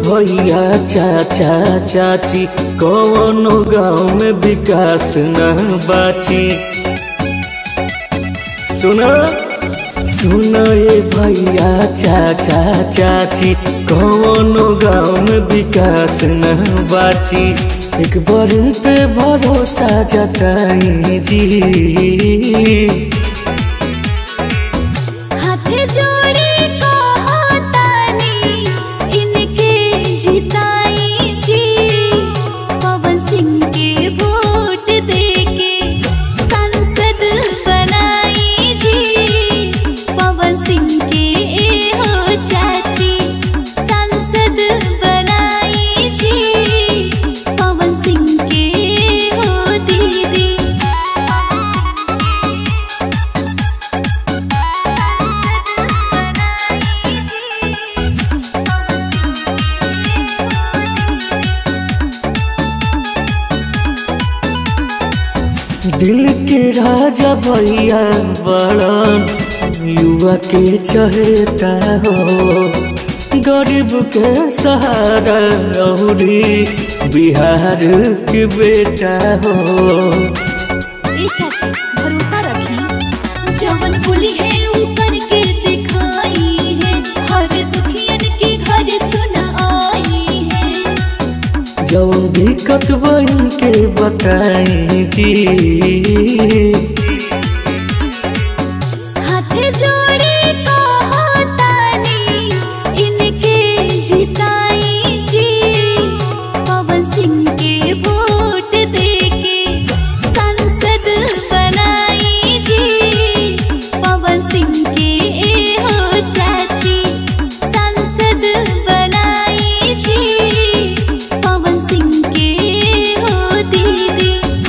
भैया चाचा चाची कौनो गाँव में विकास न बाची सुना सुना ये भैया चाचा चाची कौनो गाँव में विकास न बाची एक बार पे भरोसा जताई जी हाथे जोड़े कहतानी इनके जिताई जी पवन सिंह के वोट देके संसद बनाई जी पवन सिंह के ए हो चाची संसद बनाई जी पवन सिंह के ए हो दीदी दिल के राजा भैया बड़न युवा के चहेता हो गरीब के सहारा रौरी बिहार के बेटा हो ए चाची भरोसा रखी जवन बोली है ऊ करके दिखाई है हर दुखियन के घर सुना आई है जब दिक्कत बन के बताई जी हाथ जोड़े कहतानी इनके जिताई जी पवन सिंह के वोट देके संसद बनाई जी पवन सिंह के ए हो चाची संसद बनाई जी पवन सिंह के ए हो दीदी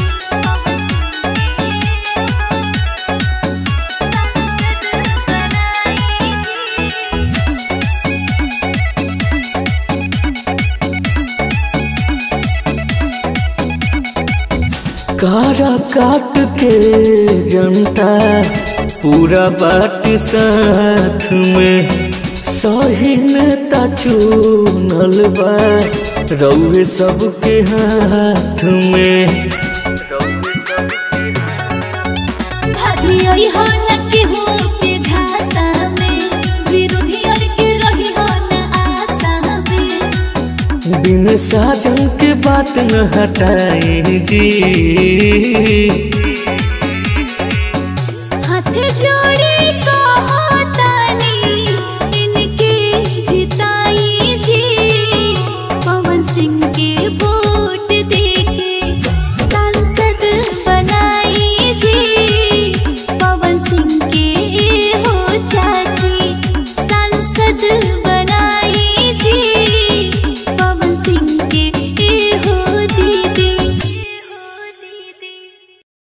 कारा काट के जनता पूरा बाट साथ में सही नेता चुनल बा रउए सबके हाथ में भाभी आई हो न के हो के झांसा में विरोधी और के रही हो न आशा में बिन साजन के बात न हटाए जी